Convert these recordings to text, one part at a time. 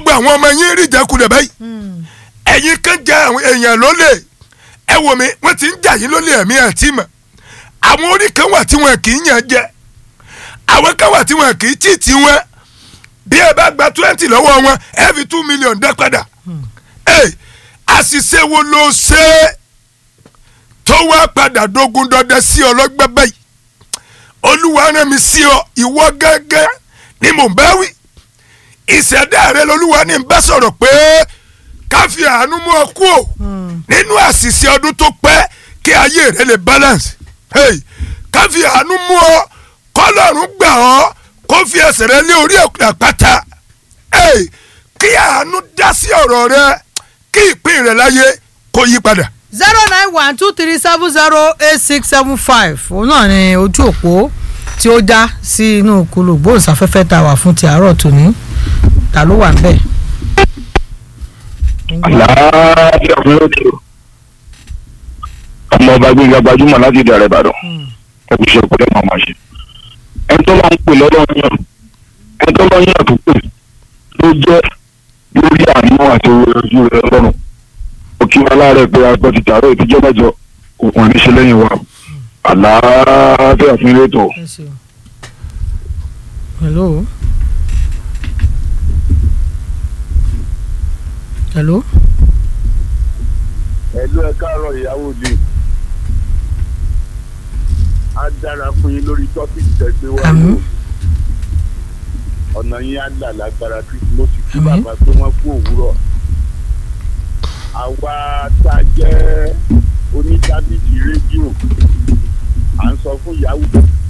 gbogbo àwọn ọmọ yín rí ìjákulẹ̀ báyìí ẹ̀yin kan jẹ àwọn èèyàn lólè ẹ wò mí wọ́n ti ń jà yín lólè ẹ̀mí àti mọ̀ àwọn orí kan wà tí wọn kì í yàn jẹ àwọn kan wà tí wọn kì í tì tí wọn bí ẹ bá gba twenty lọ́wọ́ wọn ẹ fi two million dá padà ẹ àṣìṣe wo ló ṣe é tó wá padà dógún dọdẹ sí ọlọ́gbẹ́ báyìí olúwa rán mi sí ọ ìwọ gángan ni mò ń bá wí ìṣẹ̀dá rẹ lolúwa ní bá sọ̀rọ̀ pé ká fi àánú mú ọ kú o nínú àṣìṣe ọdún tó pẹ́ kí ayé rẹ lè balance hey, ká fi àánú mú ọ kọ́lọ́run gbà ọ́ kó fi ẹsẹ̀ rẹ lé orí àpáta hey, kí àánú dá sí ọ̀rọ̀ rẹ kí ìpín rẹ láyé kó yí padà. zero nine one two three seven zero eight six seven five òun náà ni ojú òpó tí ó já sí inú kulu gbóhùnsáfẹ́fẹ́ tá a wà fún ti àárọ̀ tòní ta ló wà níbẹ̀. àlàáfíà fún lókè o ọmọ ọba gbẹngà gbajúmọ̀ láti ìdàrẹ ìbàdàn ẹkùn iṣẹ́ ìpínlẹ̀ máa máa ṣe ẹni tó máa ń pè lọ́dọ̀ yàn ẹni tó máa ń yàn tó pè ló jẹ́ lórí àánú àti ojú rẹ lọ́rùn òkè wọn láàárẹ̀ pé agbọ́ ti tààrọ̀ ìtijọ́ mẹ́jọ òkun àníṣe lẹ́yìn wa àlàáfíà fún ilé ètò. Ẹ ṣeun. hello. hello. ẹ̀lú ẹ káàárọ̀ ìyàwó mi á dára fún yín lórí tọ́pìkì tẹ̀gbẹ́ wa Àmín. ọ̀nà yín á là lágbára kristu mo sì kí Àmín. bàbá pé wọ́n kú òwúrọ̀ àwa tá a jẹ́ onítábìtì rédíò à ń sọ fún ìyàwó.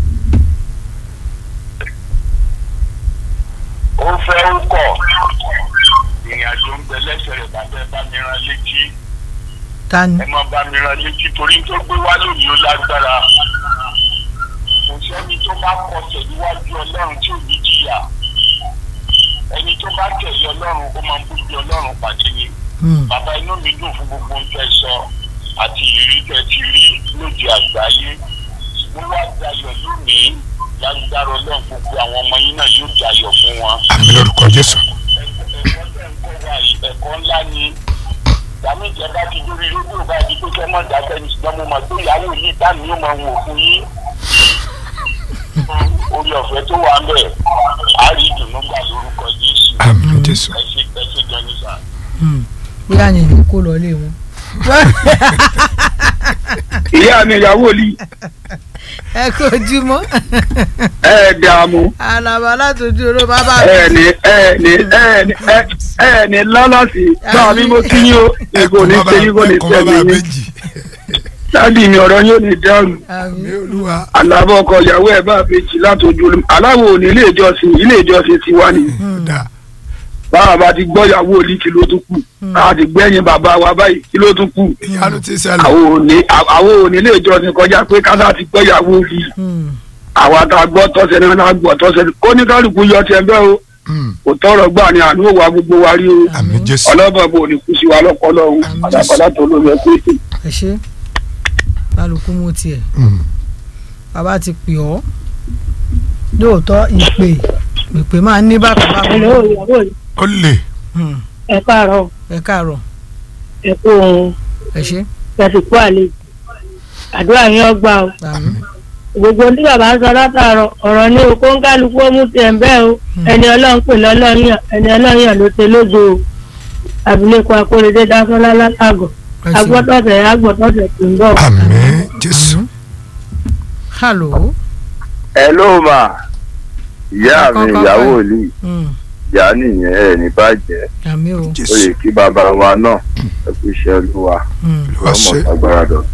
ó fẹ́ ń kọ̀ ìrìn àjò ń bẹ lẹ́sẹ̀ rẹ̀ bàbá ẹ bá mi rán létí ta ni. ẹ máa bá mi rán létí torí tó gbé wá lónìí ó lágbára kò sẹ́ni tó bá kọsẹ̀ níwájú ọlọ́run tí ò ní jìyà ẹni tó bá tẹ̀lé ọlọ́run ó máa ń bójú ọlọ́run pàdé ni Hmm. bàbá inú mi dùn fún gbogbo ohun tẹ́ sọ àti ìrírí tẹ́ ti rí lóde àgbáyé ṣùgbọ́n wá dayọ̀ lónìí lágbára ọlọ́run gbogbo àwọn ọmọ yín náà yóò dayọ̀ fún wọn àmì lórúkọ jésù. ẹ̀kọ́ tẹ̀ ń kọ́ wa yìí ẹ̀kọ́ ńlá ni ìyàmú ìjọba ti dórí rédíò bá di pé kẹ́ mọ̀ dákẹ́ ní ṣùgbọ́n mo mọ̀ pé ìyàwó yìí dání yóò máa wò fún yín orí ọ̀fẹ́ tó wà ń bẹ̀ á rí ìdùnnú gbà lórúkọ jésù àmì jésù. ẹ ṣe ẹ ṣe gan ní sà. Hmm. bóyá yẹn ní kó lọ lé wọn. ìyá mi ìyàwó li ẹ kó ojúmọ́ ẹ dààmú alaba látòjú oró bàbá ẹ ní ẹ ní ẹ ní ẹ ẹ ní lọ́lọ́sì bá mi mo kí yín o èkó ní ṣe yín kò ní ẹ̀kọ́ tẹ̀lé bàbá yín méjì. dáàbì mi ọ̀rọ̀ yóò ní dáhùn àmì àmì olúwa. alábọ̀ ọkọ ìyàwó ẹ̀ bá bèjì látòjú olú aláwo ò ní ilé ìjọsìn ilé ìjọsìn ti wá ní dà báwa bá ti gbọ́ ìyàwó òlì kí ló tún kù báwa ti gbẹ́yìn bàbá wa báyìí kí ló tún kù ìyanu ti ṣẹlẹ̀. àwọn ò ní àwọn ò ní ilé ìjọsìn kọjá pé kásá ti gbọ́ ìyàwó òlì àwa tá a gbọ́ tọ́sẹ̀ náà náà gbọ́ tọ́sẹ̀ kó ní kálukú yọ tiẹ̀ bẹ́ẹ̀ o Mm. kò tọrọ gbà ní àánú òwà gbogbo wa rí o àmì jésù. ọlọ́bàá bò ní kú sí wa lọ́pọ̀lọ́ o Àmín. àdàpàdà tó lórí ẹ pé ẹ ṣe kálukú mú tiẹ̀ Mm. bàbá ti pè ọ́ lóòótọ́ ìpè ìpè máa ń ní bàbá bàbá Hello, ìyàwó mi. ó lè. Hmm. ẹ káàárọ̀ ẹ káàárọ̀ ẹ kú ohun ẹ ṣe ẹ sì kú àlejò àdúrà yín ọgbà o àmì gbogbo tí bàbá ń sọ látàárọ̀ ọ̀rọ̀ ní o kó ń kálukú ó mú tiẹ̀ ń bẹ́ẹ̀ o ẹni ọlọ́run pè lọ́lọ́run yàn ẹni ọlọ́run yàn ló ṣe lógo o abilékọ akóredé dáfọ́lá látàgọ̀ ẹ ṣe agbọ́tọ̀tẹ̀ agbọ́tọ̀tẹ̀ tó ń bọ̀. àmì jésù. hello ẹ ló mà ìyá mi Kọ́kọ́ ìyàwó pẹ́. òlì Hmm. ìyá nìyẹn ẹ ní bàjẹ́ àmì o ó jésù. yẹ kí bàbá wa náà ẹ kú iṣẹ́ olúwa. Hmm. olúwa ọmọ ṣe. agbára dọ.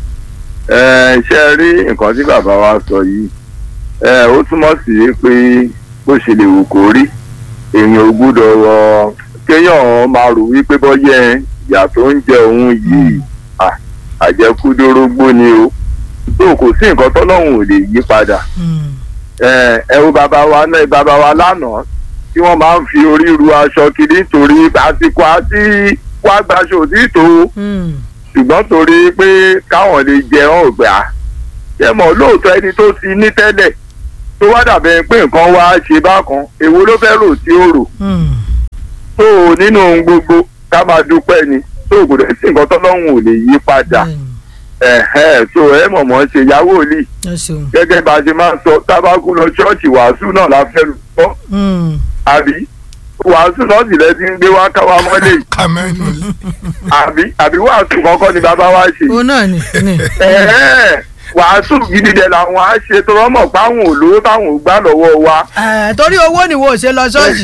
ẹ ṣe rí nǹkan tí bàbá wa sọ yìí ẹ ó túmọ̀ sí pé bó ṣe lè wù kó rí èèyàn ò gbúdọ̀ rọ kéèyàn máa rò wípé bọ́yẹ ìyà tó ń jẹ òun yìí à, àjẹkúdórógbó ni o tó kò sí nǹkan tọ́lọ́hún ò lè yí padà Hmm. ẹ ẹ wo bàbá wa náà bàbá wa lánàá tí wọ́n máa ń fi orí ru aṣọ kiri nítorí àsìkò àti wàá gbaṣọ òtítọ́ Hmm. ṣùgbọ́n torí pé káwọn lè jẹun ọ̀gbà ṣé mọ̀ lóòótọ́ ẹni tó ti ní tẹ́lẹ̀ tó wá dàbẹ̀ pé nǹkan wá ṣe bákan èwo ló fẹ́ rò tí ó rò Hmm. tó nínú ohun gbogbo ká máa dúpẹ́ ni tó kò dẹ̀ sí nǹkan tọ́lọ́hún ò lè yí padà ẹ̀hẹ́n so ẹ mọ̀mọ́ ṣe ìyàwó òlì ẹ ṣeun. gẹ́gẹ́ bá a ṣe máa ń sọ tábàkù lọ ṣọ́ọ̀ṣì wàásù náà la fẹ́ lọ Mm. àbí wàásù náà sì lẹ́ ti ń gbé wá káwá mọ́lẹ̀ yìí. kàmẹ́nu lé. àbí àbí wàásù kọ́kọ́ ni bàbá wa ṣe. òun náà ni ni. ẹ̀ẹ́ wàásù gidi dẹ̀ làwọn á ṣe tó rọ́mọ̀ páwọn olówó táwọn ò gbà lọ́wọ́ wa. Eh, torí owó ni wo ṣe lọ ṣọ́ọ̀ṣì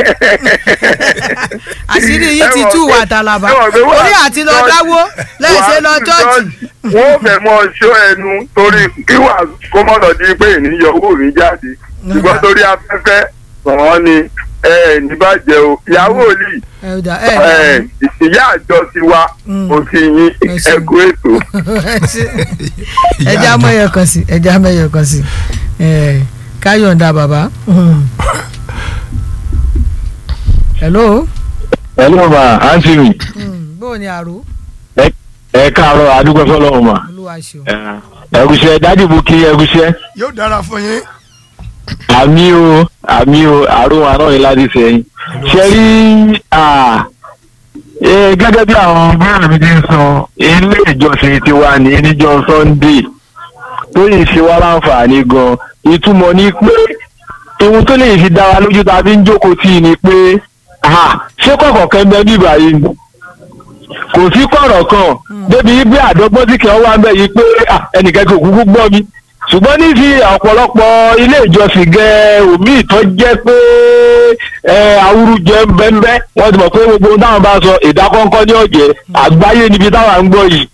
àṣírí yìí ti tú wà tàlàbà ẹ mọ̀ pé wà orí àti lọ ṣọ́ọ̀ṣì- dáwó lẹ́ẹ̀ṣẹ̀ lọ wàásù ṣọ́ọ̀ṣì. wọ́n ò fẹ́ mọ́ ṣó ẹnu torí kí wàásù kó mọ́ lọ di pé ènìyàn owó mi jáde ṣùgbọ́n torí afẹ́fẹ́ sọ̀rọ̀ ni ẹ ẹ̀ ní bàjẹ́ o ìyàwó òlì ẹ ò dà ẹ ẹ ìyá àjọ ti wa Mm. kò sí yín Ẹ ṣeun. ẹkú ètò. ẹja mẹyọ kan sí ẹja mẹyọ kan sí Eh, káyọ̀ǹda bàbá. Mm. hello hello ma àǹtí mi Mm, bó o ní àrò ẹ káàárọ̀ adúgbò fọlọ́run ma olúwa ṣeun. ẹ̀gúsẹ́ dádì bú kí ẹ̀gúsẹ́ yóò dára fún yín. àmì o àmì o àrùn àná yìí láti sẹ́yìn ṣe rí à, eh, gẹ́gẹ́ bí àwọn bẹ́ẹ̀rẹ̀ mi ti ń sọ ilé ìjọsìn ti wà ní níjọ́ sunday tó yìí ṣe wá láǹfààní gan ìtumọ̀ ni pé ohun tó lè fi dá wa lójú tá a fi ń jókòó tì í ni pé à, ṣé kọ̀ọ̀kan kẹ́ńbẹ́ bíbá yìí ni kò sí kọ̀rọ̀ kan débi bí àdọ́gbọ́n tí kì í wá ń bẹ̀ yìí pé à, ẹnìkan kò kúkú gbọ́ mi ṣùgbọ́n ní ti ọ̀pọ̀lọpọ̀ ilé ìjọsìn gẹ omi ìtọ́ jẹ́ pé ẹ awúrújẹ bẹ́ńbẹ́ wọ́n ti mọ̀ pé gbogbo ohun táwọn bá sọ ìdákọ́ńkọ́ ní ọ̀jẹ̀ àgbáyé níbi táwọn ń gbọ́ yìí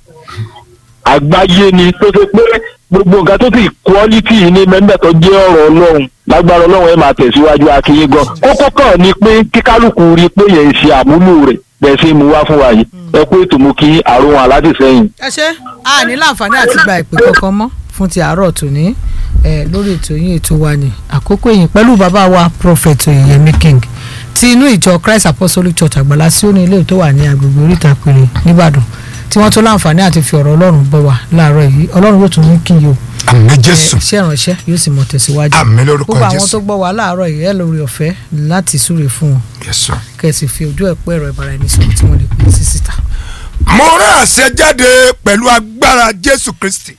àgbáyé ni tó ṣe pé gbogbo nǹkan tó ti quality yìí ní mẹ́ńbẹ́ tó jẹ́ ọ̀rọ̀ ọlọ́run lágbára ọlọ́run ẹ̀ máa tẹ̀síwájú akínyé gan kókó kan ni pé kíkálukú rí i pé yẹn ń ṣe àmúlò rẹ̀ bẹ́ẹ̀ ṣe mú wá fún wa yìí ẹ pé ètò mú kí àrùn aládìsẹ́yìn ẹ ṣe a ní láǹfààní àti gba ìpè kankan mọ́ fún ti àárọ̀ tòní ẹ lórí ètò yín ètò wa ní àkókò yìí pẹ̀lú bàbá wa prophet oyèyẹmí king ti inú ìjọ christ apostolic church àgbàlá sí òní ilé tó wà ní agbègbè oríta péré nìbàdàn tí wọ́n tó láǹfààní àti fi ọ̀rọ̀ ọlọ́run bọ̀ wá láàárọ̀ yìí ọlọ́run yóò tún mú kí yìí o àmì jésù iṣẹ́ ìránṣẹ́ yóò sì mọ̀ tẹ̀síwájú àmì lórúkọ gbogbo àwọn jésù tó gbọ́ wá láàárọ̀ yìí ẹ lórí ọ̀fẹ́ láti súre fún wọn yẹsọ. kẹsì fi ojú ẹ̀ pẹ́ ẹ̀rọ ìbára ẹni sọ̀rọ̀ tí wọ́n lè pè sí síta. mo rán àṣẹ jáde pẹ̀lú agbára jésù kristi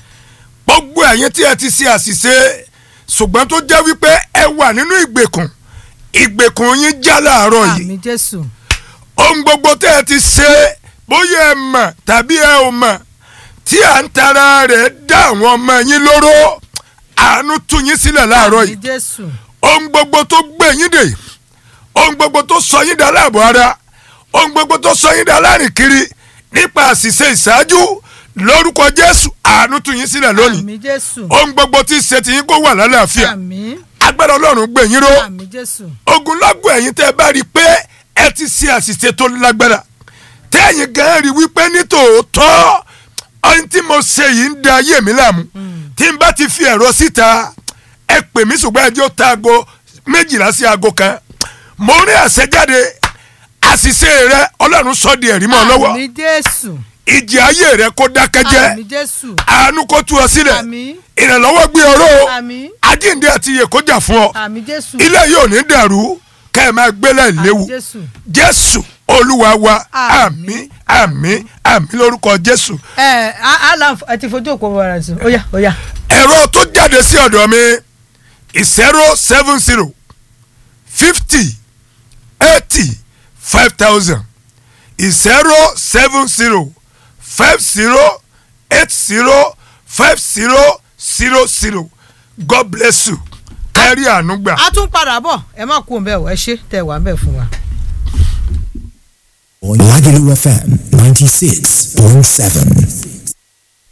gbogbo ẹ̀yin tí ẹ ti ṣe àṣìṣe ṣùgbọ́n tó jẹ́ wípé ẹ wà nínú ìgbèkùn ìgbèkùn yín já láàárọ̀ yìí àmì jésù ohun gbogbo tẹ́ ẹ ti ṣe bóyá ẹ mọ̀ tàbí ẹ ò mọ̀ tí à ń tara rẹ̀ dá àwọn ọmọ yín lóró àánú tú yín sílẹ̀ láàárọ̀ àmì yìí jésù ohun gbogbo tó gbé yín dè ohun gbogbo tó sọ yín dá láàbò ara ohun gbogbo tó sọ yín dá láàrin kiri nípa àṣìṣe ìṣáájú lórúkọ jésù àánú tú yín sílẹ̀ lónìí àmì jésù ohun gbogbo tí ń ṣe tiyín kó wà lálàáfíà àmì agbára ọlọ́run gbé yín ró àmì jésù ogunlọ́gọ̀ ẹ̀yin tẹ́ ẹ bá rí i pé ẹ ti ṣe àṣìṣe tó lágbára tẹ́yìn gan rí wípé ní tòótọ́ ohun tí mo ṣe yìí ń da ayé mi láàmú tí n bá ti fi ẹ̀rọ síta ẹ pè mí ṣùgbọ́n ẹ jẹ́ ó ta aago méjìlá sí aago kan mo rí àṣẹjáde àṣìṣe rẹ ọlọ́run sọ di ẹ̀rí mọ́ ọ lọ́wọ́ àmì jésù ìjì ayé rẹ kó dákẹ́ jẹ́ àmì jésù àánú kó tú ọ sílẹ̀ àmì ìrànlọ́wọ́ gbé ọ̀rọ̀ o àmì àjíǹde àti iyè kó jà fún ọ àmì jésù ilé yóò ní dàrú kẹ́ ẹ máa gbélé àmì léwu jésù jésù olúwa wa Àmín. àmín àmín àmín lórúkọ jésù ẹ alan ẹ ti fojú òpó wàrà sí ó yá ó yá ẹ̀rọ tó jáde sí ọ̀dọ̀ mi zero seven zero fifty eighty five thousand zero seven zero five zero eight zero five zero zero zero god bless you kárí àánú gbà. a tún padà bọ̀ ẹ má kú òun bẹ́ẹ̀ o ẹ ṣe tẹ̀ wá ń bẹ̀ fún wa. Lagelu FM 96.7.